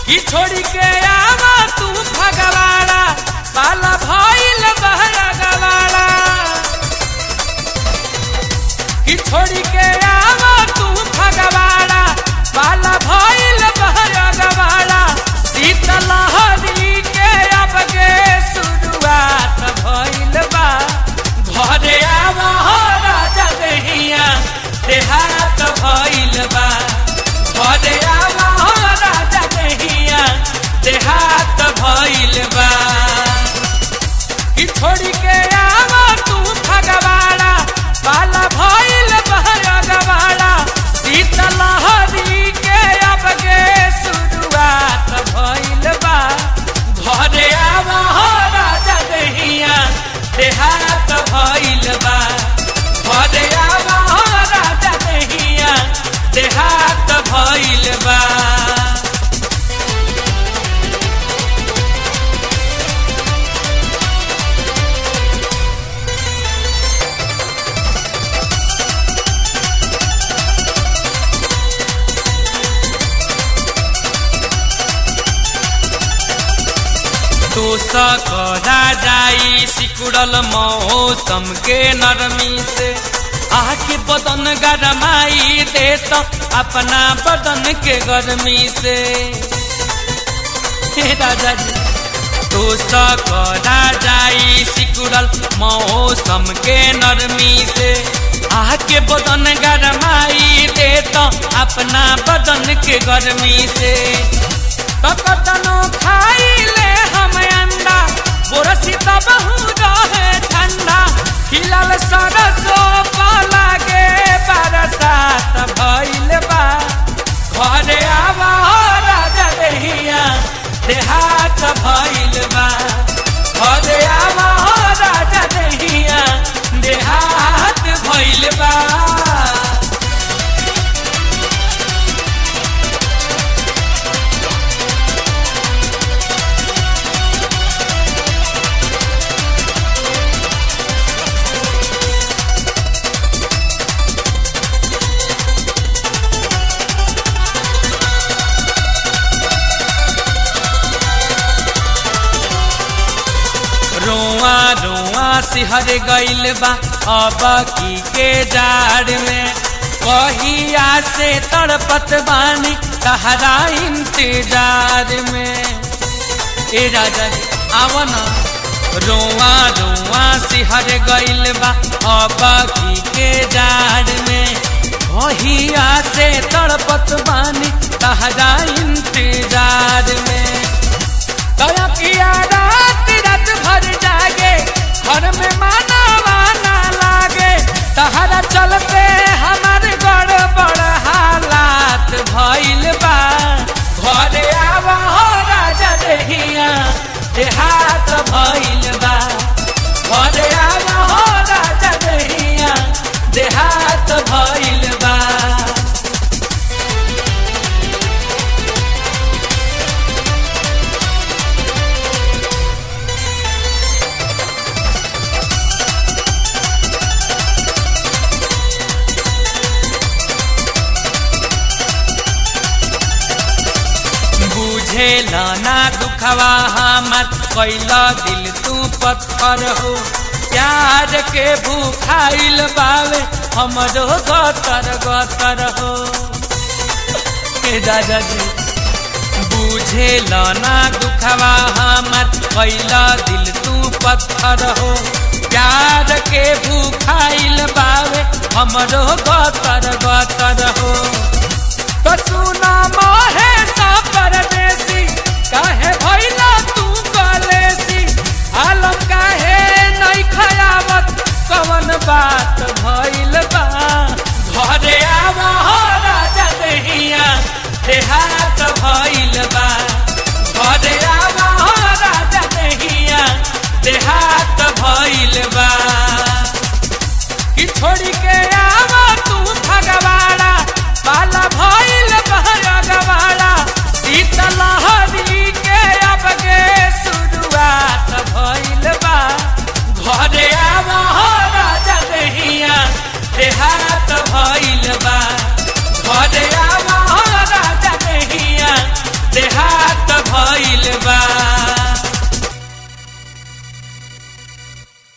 कि छोड़ी के आवा तू भगवाड़ा पाला भइल बहरा गवाड़ा कि छोड़ी के आवा तू भगवाड़ा पाला भइल बहरा गवाड़ा शीतलहरी के अब के शुरुआत भइल बा घरे आवा हो राजा देहिया देहात भइल बा घरे आवा हो राजा देहिया देहात भइल बा कि छोड़ी के आवा तू भगवाड़ा पाला भइल बहरा गवाड़ा शीतलहरी के अब के शुरुआत भइल बा घरे आवा हो राजा देहिया देहात भइल बा घरे आवा हो राजा देहिया देहात भइल बा तो सकरा जाई सिकुड़ल मौसम के नरमी से आके बदन गरमाई दे तो अपना बदन के गर्मी से हे राजा जी तो सकरा जाई सिकुड़ल मौसम के नरमी से आके बदन गरमाई दे तो अपना बदन के गर्मी से कतनो खाई ले हम अंडा बोरसी तबहू रहे ठंडा खिलल सरसो लागे बरसात भइल बा घरे आवा हो राजा देहिया देहात भइल बा घरे आवा हो राजा देहिया देहात भइल बा रोआ रोआ सिहर गइल बा अब की के जाड़ में कहिया से तड़पत बानी तहरा इंतजार में ए राजा जी आवा ना रोआ रोआ सिहर गइल बा अब की के जाड़ में कहिया से तड़पत बानी तहरा इंतजार में दया किया रात रात भर जागे घर में माना वाना लागे तहरा चलते हमार गड़बड़ हालात भइल बा घरे आवा हो राजा देहिया देहात भइल बा घरे आवा हो राजा देहिया देहात भइल बा बुझे ना दुखवा हमर कैला दिल तू पत्थर हो प्यार के भूखाइल बावे हमरो गतर गतर हो ए दादा जी बुझे ना दुखवा हमर कैला दिल तू पत्थर हो प्यार के भूखाइल बावे हमरो गतर गतर हो तो सुना मोहे सा परदेसी काहे भइला तू कलेसी आलम काहे नहीं खयावत कवन बात भइल बा घरे आवा हो राजा देहिया देहात भइल बा घरे आवा हो राजा देहिया देहात भइल बा कि छोड़ी के